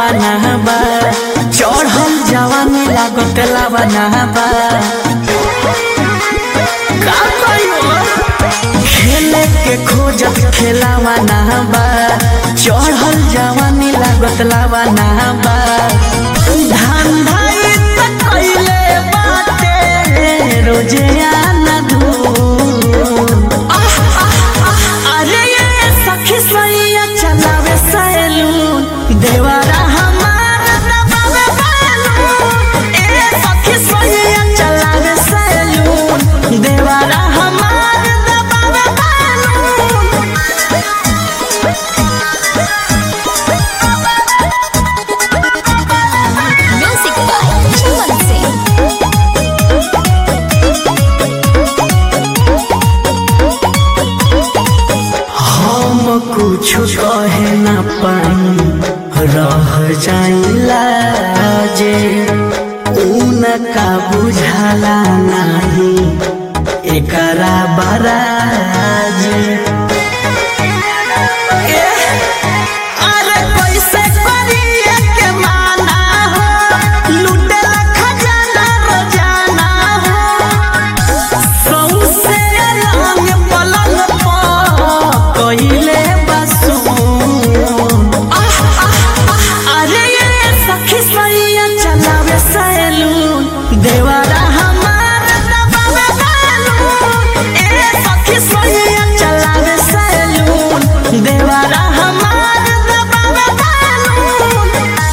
लावाना बा चढ़ल जवानी लागत लावाना बा का कहियो खेले के खोजत खेलावाना बा चढ़ल जवानी लागत लावाना बा धंधा इ त कइले बाटे रोजे आना धूम अरे ये सखी सैया चलावे सैलून देवारा हमार दबावे बैलून ए सखी सैया चलावे सैलून देवारा हमार दबावे balloon Music by Chaman Singh. हम कुछ कहे न पाई रह जाइला जे उनका बुझाला नाही एकरा बराज अरे कैसे करिए के माना हो लुटेला खजाना रोजाना हो सौसे रंग पलंग पर कइले बसून अरे ये सखी सैया चलावे सैलून देवारा हमार दबावे बैलून ए सखी सैया चलावे सैलून देवारा हमार दबावे बैलून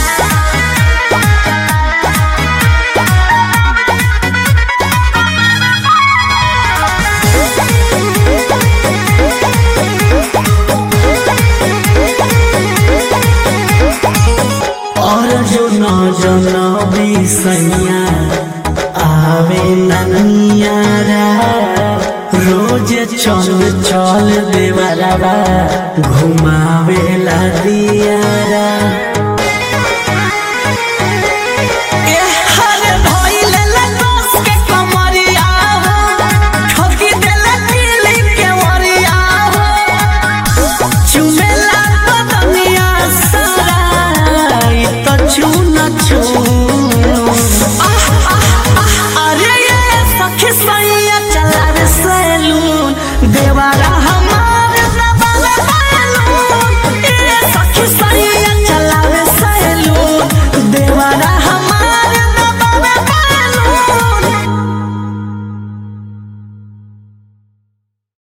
और जो न जनबी सैया आवे ननियारा रोज चल चल देवरवा घुमावेला दियारा हरे भइले लगोस के कमरिया हो ठोकी देला दिली के वरिया हो चुमेला बदनिया सारा इ त चुन चुन अरे ये सखी सैया चला रे सैलून देवारा हम